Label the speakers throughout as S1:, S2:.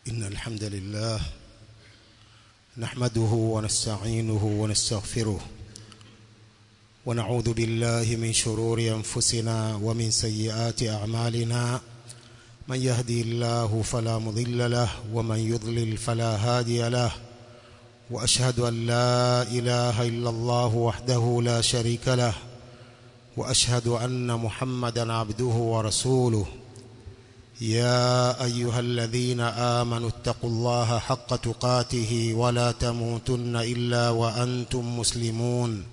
S1: إن الحمد لله نحمده ونستعينه ونستغفره ونعوذ بالله من شرور أنفسنا ومن سيئات أعمالنا من يهدي الله فلا مضل له ومن يضلل فلا هادي له وأشهد أن لا إله إلا الله وحده لا شريك له وأشهد أن محمدا عبده ورسوله يا أيها الذين آمنوا اتقوا الله حق تقاته ولا تموتن إلا وأنتم مسلمون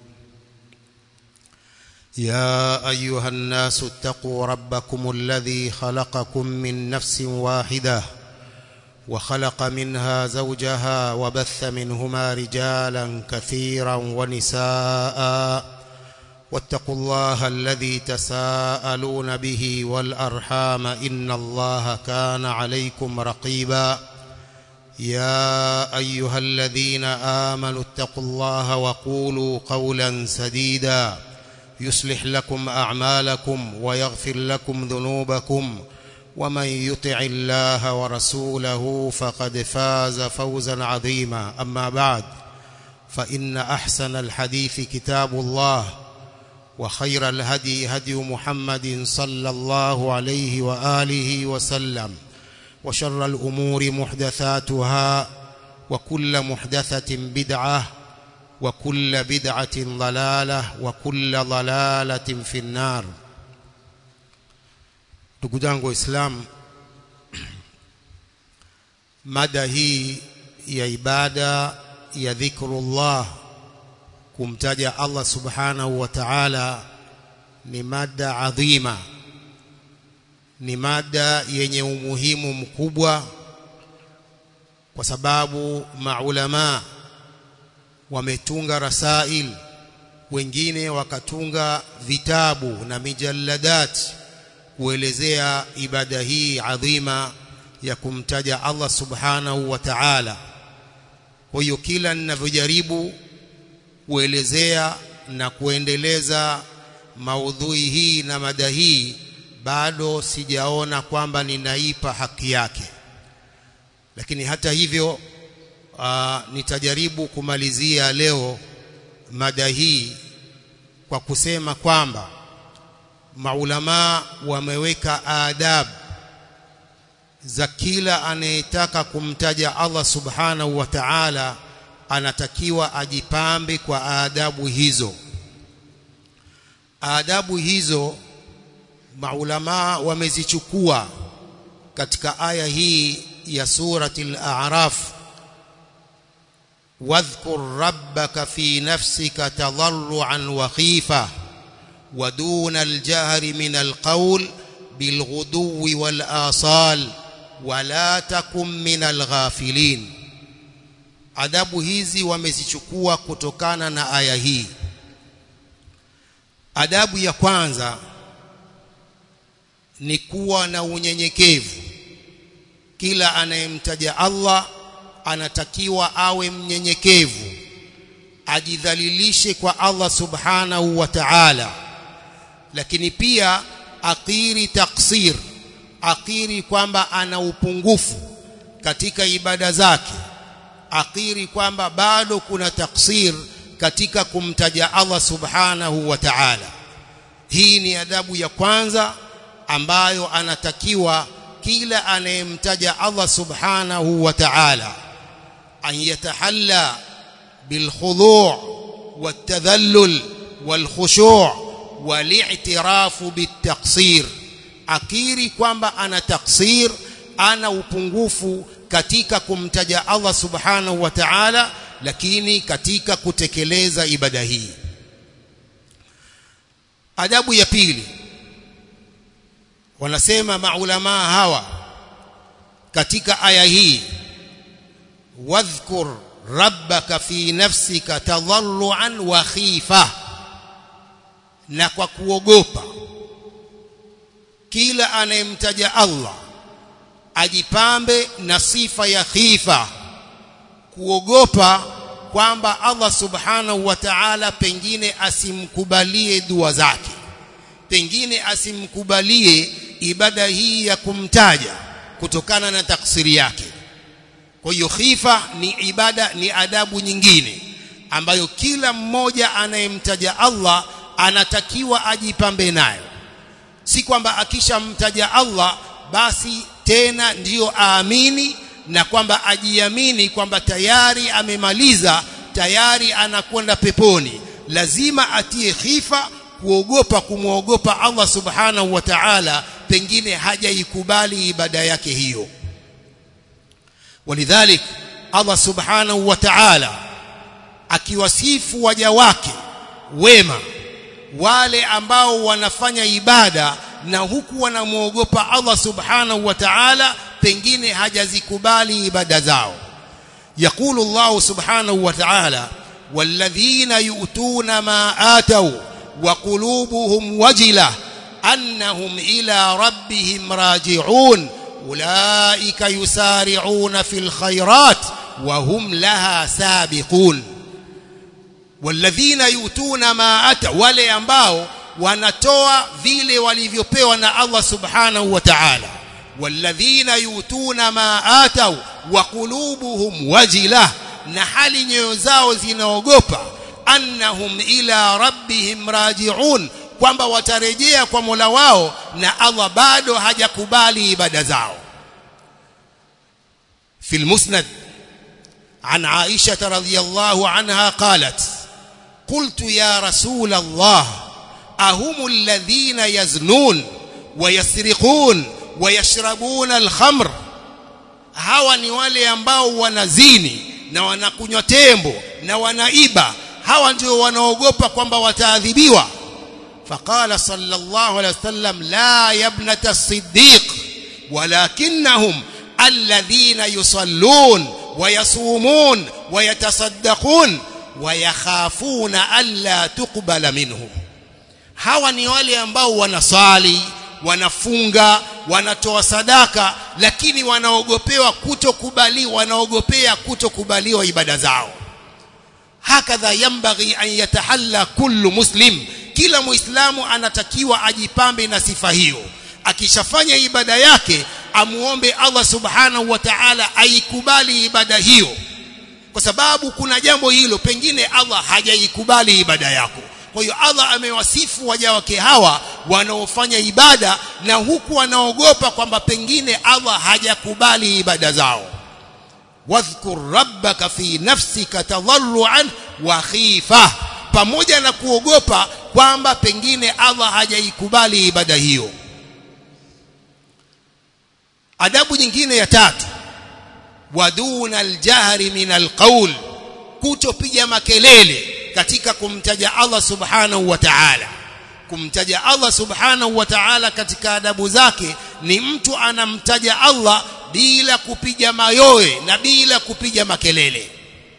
S1: يا أيها الناس اتقوا ربكم الذي خلقكم من نفس واحدة وخلق منها زوجها وبث منهما رجالا كثيرا ونساء واتقوا الله الذي تساءلون به والأرحام إن الله كان عليكم رقيبا يا أيها الذين آمنوا اتقوا الله وقولوا قولا سديدا يصلح لكم أعمالكم ويغفر لكم ذنوبكم ومن يطع الله ورسوله فقد فاز فوزا عظيما أما بعد فإن أحسن الحديث كتاب الله وخير الهدي هدي محمد صلى الله عليه وآله وسلم وشر الأمور محدثاتها وكل محدثة بدعة وكل بدعة ضلالة وكل ضلالة في النار ndugu zangu waislamu mada hii ya ibada ya dhikrullah kumtaja Allah subhanahu wa ta'ala ni mada adhima ni mada yenye umuhimu mkubwa kwa sababu maulama wametunga rasail wengine wakatunga vitabu na mijalladat kuelezea ibada hii adhima ya kumtaja Allah subhanahu wa ta'ala kwa hiyo kila ninavyojaribu kuelezea na kuendeleza maudhui hii na mada hii bado sijaona kwamba ninaipa haki yake lakini hata hivyo aa, nitajaribu kumalizia leo mada hii kwa kusema kwamba maulama wameweka adabu za kila anayetaka kumtaja Allah subhanahu wa ta'ala anatakiwa ajipambe kwa adabu hizo adabu hizo maulama wamezichukua katika aya hii ya surati al-a'raf wadhkur rabbaka fi nafsika tadarruan wa khifa wa duna al-jahri min al-qawl bilghuduwi wal-asal wala takum min al-ghafilin adabu hizi wamezichukua kutokana na aya hii adabu ya kwanza ni kuwa na unyenyekevu kila anayemtaja Allah anatakiwa awe mnyenyekevu ajidhalilishe kwa Allah subhanahu wa ta'ala lakini pia akiri taksir akiri kwamba ana upungufu katika ibada zake akiri kwamba bado kuna taksir katika kumtaja Allah subhanahu wa ta'ala hii ni adabu ya kwanza ambayo anatakiwa kila anayemtaja Allah subhanahu wa ta'ala an yatahalla bilkhudu' والتذلل والخشوع والاعتراف بالتقصير akiri kwamba ana taksir ana upungufu katika kumtaja Allah subhanahu wa ta'ala lakini katika kutekeleza ibada hii adabu ya pili wanasema maulama hawa katika aya hii wadhkur rabbaka fi nafsika tadarruan wa khifa na kwa kuogopa kila anayemtaja Allah ajipambe na sifa ya khifa kuogopa kwamba Allah subhanahu wa ta'ala pengine asimkubalie dua zake pengine asimkubalie ibada hii ya kumtaja kutokana na taksiri yake kwa hiyo khifa ni ibada ni adabu nyingine ambayo kila mmoja anayemtaja Allah anatakiwa ajipambe nayo si kwamba akishamtaja Allah basi tena ndiyo aamini na kwamba ajiamini kwamba tayari amemaliza tayari anakwenda peponi lazima atie khifa kuogopa kumwogopa Allah subhanahu wa ta'ala pengine hajaikubali ibada yake hiyo walidhalik Allah subhanahu wa ta'ala akiwasifu waja wake wema wale ambao wanafanya ibada na huku wanamwogopa Allah subhanahu wa ta'ala pengine hajazikubali ibada zao يقول الله سبحانه وتعالى والذين يؤتون ما آتوا وقلوبهم وجلة أنهم إلى ربهم راجعون أولئك يسارعون في الخيرات وهم لها سابقون والذين يؤتون ما أتوا wale ambao wanatoa vile walivyopewa na Allah subhanahu wa ta'ala والذين يؤتون ما آتوا وقلوبهم وجلة na hali nyoyo zao zinaogopa annahum ila rabbihim raji'un kwamba watarejea kwa Mola wao na Allah bado hajakubali ibada zao في المسند عن عائشة رضي الله عنها قالت قلت يا رسول الله أهم الذين يزنون ويسرقون ويشربون الخمر hawa ni wale ambao wanazini na wanakunywa tembo na wanaiba hawa ndio wanaogopa kwamba wataadhibiwa faqala sallallahu alayhi wasallam la yabnata as-siddiq walakinnahum alladhina yusallun ويصومون ويتصدقون ويخافون ألا تقبل منهم hawa ni wale ambao wanasali wanafunga wanatoa sadaka lakini wanaogopewa kutokubaliwa wanaogopea kutokubaliwa ibada zao hakadha yambaghi an yatahalla kullu muslim kila muislamu anatakiwa ajipambe na sifa hiyo akishafanya ibada yake amuombe Allah subhanahu wa ta'ala aikubali ibada hiyo kwa sababu kuna jambo hilo pengine Allah hajaikubali ibada yako kwa hiyo Allah amewasifu waja wake hawa wanaofanya ibada na huku wanaogopa kwamba pengine Allah hajakubali ibada zao wadhkur rabbaka fi nafsika tadarruan wa khifa pamoja na kuogopa kwamba pengine Allah hajaikubali ibada hiyo adabu nyingine ya tatu waduna aljahri min alqaul kutopiga makelele katika kumtaja Allah subhanahu wa ta'ala kumtaja Allah subhanahu wa ta'ala katika adabu zake ni mtu anamtaja Allah bila kupiga mayoe na bila kupiga makelele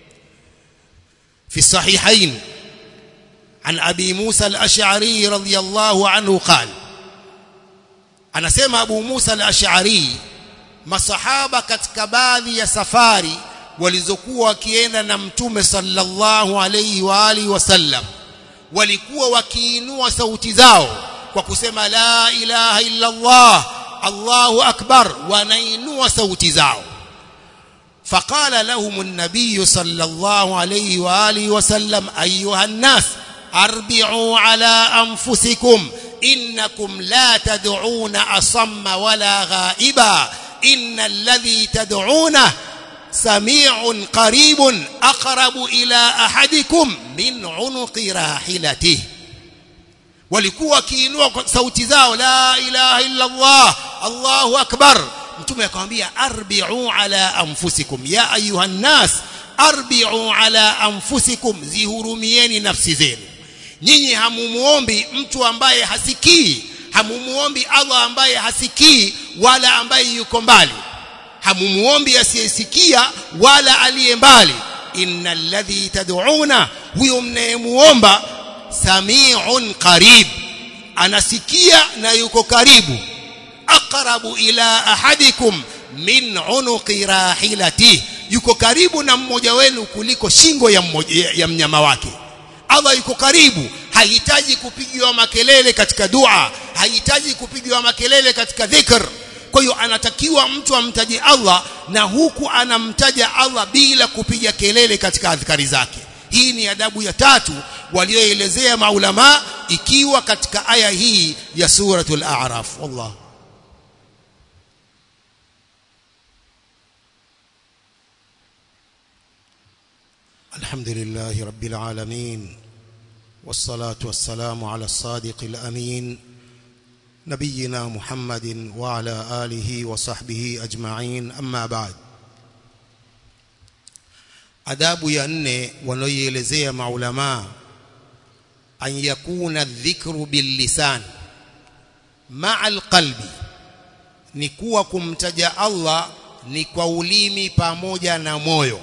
S1: في الصحيحين عن أبي موسى الأشعري رضي الله عنه قال anasema Abu Musa al-Ash'ari masahaba katika baadhi ya safari walizokuwa wakienda na mtume sallallahu alayhi wa alihi wasallam walikuwa wakiinua sauti zao kwa kusema la ilaha illa Allah Allahu akbar wanainua sauti zao فقال لهم النبي صلى الله عليه واله وسلم ايها الناس اربعوا على انفسكم إنكم لا تدعون أصم ولا غائبا إن الذي تدعونه سميع قريب أقرب إلى أحدكم من عنق راحلته walikuwa wakiinua sauti zao la ilaha illa Allah Allahu akbar mtume akamwambia arbi'u ala anfusikum ya ayuha nas arbi'u ala anfusikum zihurumieni nafsi zenu nyinyi hamumuombi mtu ambaye hasikii hamumuombi Allah ambaye hasikii wala ambaye yuko mbali hamumuombi asiyesikia wala aliye mbali innal ladhi tad'una huyo mnayemuomba sami'un qarib anasikia na yuko karibu aqrabu ila ahadikum min unuqi rahilati yuko karibu na mmoja wenu kuliko shingo ya, mmoja, ya mnyama wake Allah yuko karibu hahitaji kupigiwa makelele katika dua hahitaji kupigiwa makelele katika dhikr kwa hiyo anatakiwa mtu amtaje Allah na huku anamtaja Allah bila kupiga kelele katika adhkari zake hii ni adabu ya tatu walioelezea maulama ikiwa katika aya hii ya suratul a'raf wallah الحمد لله رب العالمين والصلاة والسلام على الصادق الأمين نبينا محمد وعلى آله وصحبه أجمعين أما بعد adabu ya nne wanaoielezea maulama an yakuna dhikru billisan maa alqalbi ni kuwa kumtaja Allah ni kwa ulimi pamoja na moyo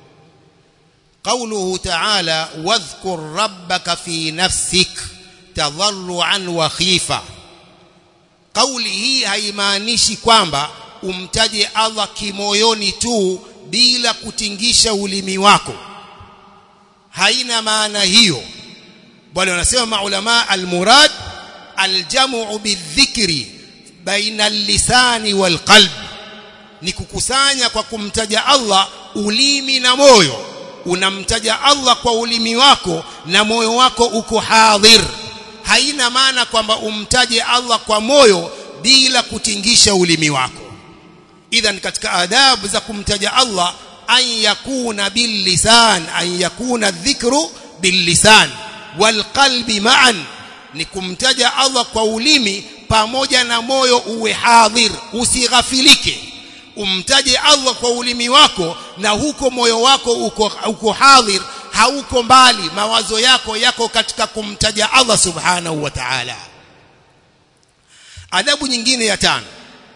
S1: قوله تعالى واذكر ربك في نفسك تضرعا وخيفا قولي hii haimaanishi kwamba umtaje Allah kimoyoni tu bila kutingisha ulimi wako haina maana hiyo bali wanasema maulama almurad aljamu bidhikri baina lisani walqalb ni kukusanya kwa kumtaja Allah ulimi na moyo unamtaja Allah kwa ulimi wako na moyo wako uko hadhir haina maana kwamba umtaje Allah kwa moyo bila kutingisha ulimi wako idhan katika adabu za kumtaja Allah an yakuna billisan an yakuna dhikru billisan walqalbi ma'an ni kumtaja Allah kwa ulimi pamoja na moyo uwe hadhir usighafilike umtaje Allah kwa ulimi wako na huko moyo wako uko, uko hadhir hauko mbali mawazo yako yako katika kumtaja Allah subhanahu wa ta'ala adabu nyingine ya tano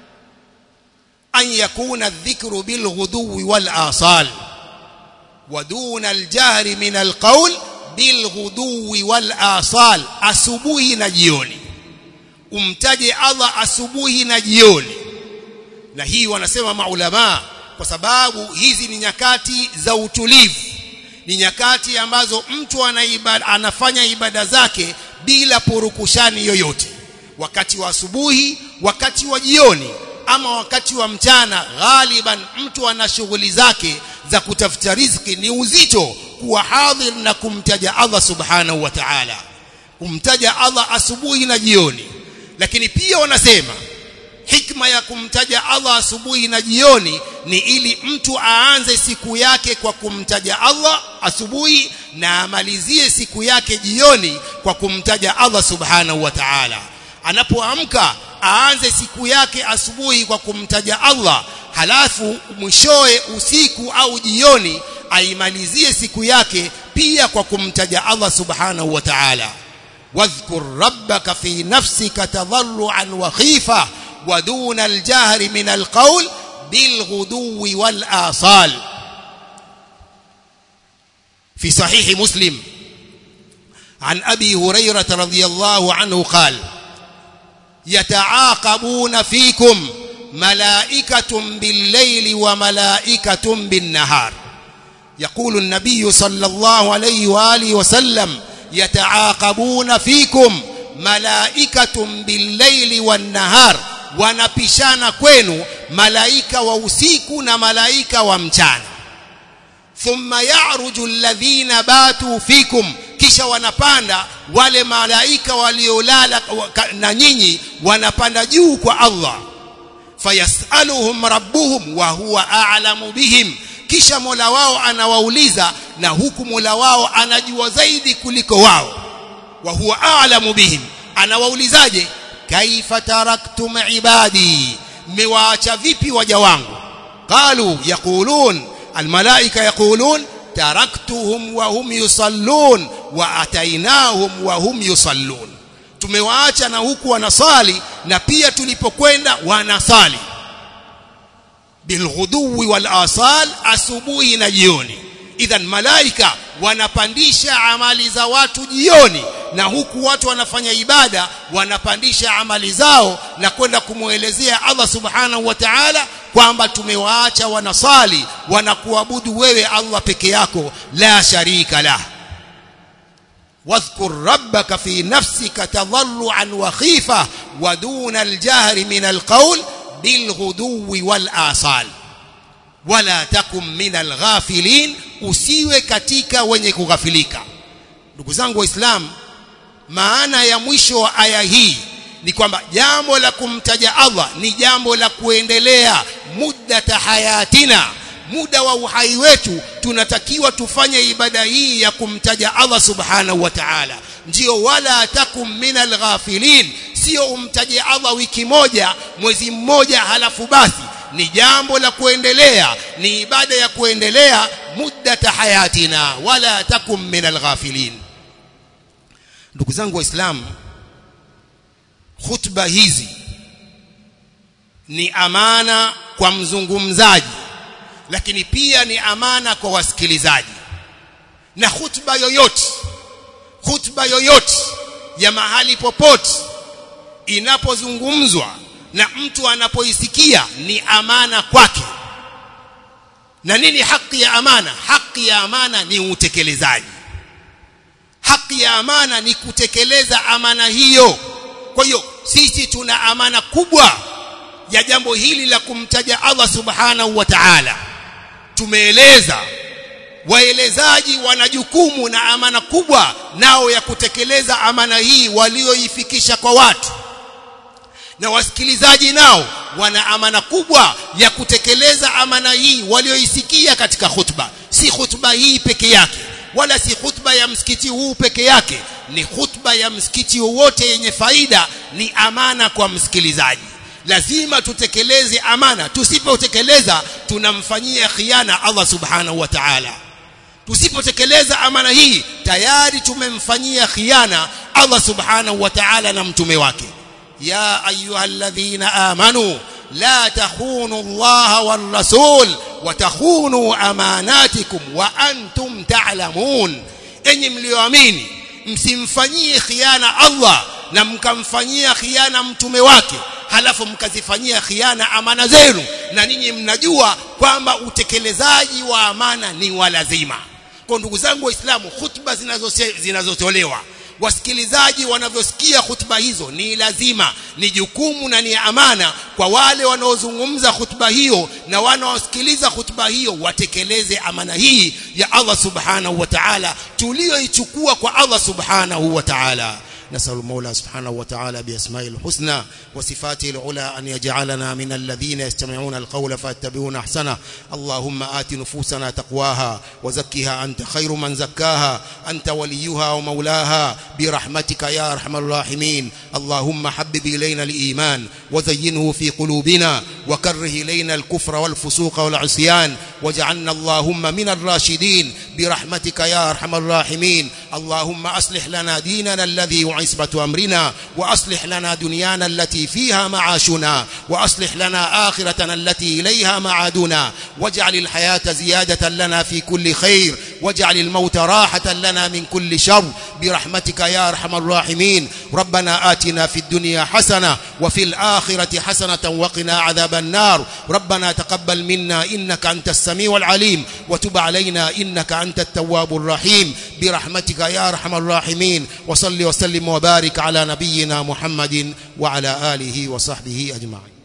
S1: an yakuna dhikru bil ghuduwi wal asal ودون الجهر من القول بالغدو والآصال asubuhi na jioni umtaje Allah asubuhi na jioni na hii wanasema maulama kwa sababu hizi ni nyakati za utulivu ni nyakati ambazo mtu anaibada, anafanya ibada zake bila purukushani yoyote wakati wa asubuhi wakati wa jioni ama wakati wa mchana ghaliban mtu ana shughuli zake za kutafuta riziki ni uzito kuwa hadhir na kumtaja Allah subhanahu wa ta'ala kumtaja Allah asubuhi na jioni lakini pia wanasema hikma ya kumtaja Allah asubuhi na jioni ni ili mtu aanze siku yake kwa kumtaja Allah asubuhi na amalizie siku yake jioni kwa kumtaja Allah subhanahu wa ta'ala anapoamka aanze siku yake asubuhi kwa kumtaja Allah halafu mwishoe usiku au jioni aimalizie siku yake pia kwa kumtaja Allah subhanahu wa ta'ala wadhkur rabbaka fi nafsika tadarruan wa khifa ودون الجهر من القول بالغدو والآصال في صحيح مسلم عن أبي هريرة رضي الله عنه قال يتعاقبون فيكم ملائكة بالليل وملائكة بالنهار يقول النبي صلى الله عليه وآله وسلم يتعاقبون فيكم ملائكة بالليل والنهار wanapishana kwenu malaika wa usiku na malaika wa mchana thumma ya'ruju alladhina batu fikum kisha wanapanda wale malaika waliolala na nyinyi wanapanda juu kwa Allah fayasaluhum rabbuhum wa huwa a'lamu bihim kisha Mola wao anawauliza na huku Mola wao anajua zaidi kuliko wao wa huwa a'lamu bihim anawaulizaje kaifa taraktum ibadi mmewaacha vipi waja wangu qalu yaqulun almalaika yaqulun taraktuhum wa hum yusallun wa atainahum wa hum yusallun tumewaacha na huku wanasali na pia tulipokwenda wanasali bilghuduwi wal asal asubuhi na jioni idhan malaika wanapandisha amali za watu jioni na huku watu wanafanya ibada wanapandisha amali zao na kwenda kumwelezea Allah subhanahu wa ta'ala kwamba tumewaacha wanasali wanakuabudu wewe Allah peke yako la sharika lah واذكر ربك في نفسك تضرعا وخيفة ودون الجهر من القول bilghuduwi wal asal wala takum minal ghafilin usiwe katika wenye kughafilika ndugu zangu waislamu maana ya mwisho wa aya hii ni kwamba jambo la kumtaja Allah ni jambo la kuendelea muddata hayatina muda wa uhai wetu tunatakiwa tufanye ibada hii ya kumtaja Allah subhanahu wa ta'ala ndio wala takum minal ghafilin sio umtaje Allah wiki moja mwezi mmoja halafu basi ni jambo la kuendelea ni ibada ya kuendelea muddata hayatina wala takum minal ghafilin ndugu zangu waislamu khutba hizi ni amana kwa mzungumzaji lakini pia ni amana kwa wasikilizaji na khutba yoyote khutba yoyote ya mahali popote inapozungumzwa na mtu anapoisikia ni amana kwake na nini haki ya amana haki ya amana ni utekelezaji haki ya amana ni kutekeleza amana hiyo kwa hiyo sisi tuna amana kubwa ya jambo hili la kumtaja Allah subhanahu wa ta'ala tumeeleza waelezaji wana jukumu na amana kubwa nao ya kutekeleza amana hii walioifikisha kwa watu na wasikilizaji nao wana amana kubwa ya kutekeleza amana hii walioisikia katika khutba si khutba hii peke yake wala si khutba ya msikiti huu peke yake ni khutba ya msikiti wowote yenye faida ni amana kwa msikilizaji lazima tutekeleze amana tusipotekeleza tunamfanyia khiana Allah subhanahu wa ta'ala tusipotekeleza amana hii tayari tumemfanyia khiana Allah subhanahu wa ta'ala na mtume wake ya ayyuhalladhina amanu la takhunu Allah war rasul wa takhunu amanatikum wa antum ta'lamun enyi mlioamini msimfanyie khiana Allah na mkamfanyia khiana mtume wake halafu mkazifanyia khiana amana zenu na ninyi mnajua kwamba utekelezaji wa amana ni wa lazima kwa ndugu zangu waislamu hutuba zinazotolewa wasikilizaji wanavyosikia hutuba hizo ni lazima ni jukumu na ni amana kwa wale wanaozungumza hutuba hiyo na wanaosikiliza hutuba hiyo watekeleze amana hii ya Allah subhanahu wa ta'ala tulioichukua kwa Allah subhanahu wa ta'ala نسأل المولى سبحانه وتعالى بأسمائه الحسنى وصفاته العلى أن يجعلنا من الذين يستمعون القول فاتبعون أحسنه اللهم آت نفوسنا تقواها وزكها أنت خير من زكاها أنت وليها ومولاها برحمتك يا أرحم الراحمين اللهم حبب إلينا الإيمان وزينه في قلوبنا وكره إلينا الكفر والفسوق والعصيان واجعلنا اللهم من الراشدين برحمتك يا أرحم الراحمين اللهم أصلح لنا ديننا الذي عصبة أمرنا وأصلح لنا دنيانا التي فيها معاشنا وأصلح لنا آخرتنا التي إليها معادنا واجعل الحياة زيادة لنا في كل خير واجعل الموت راحة لنا من كل شر برحمتك يا أرحم الراحمين ربنا آتنا في الدنيا حسنة وفي الآخرة حسنة وقنا عذاب النار ربنا تقبل منا إنك أنت السميع العليم وتب علينا إنك أنت التواب الرحيم برحمتك يا أرحم الراحمين وصل وسلم وبارك على نبينا محمد وعلى آله وصحبه أجمعين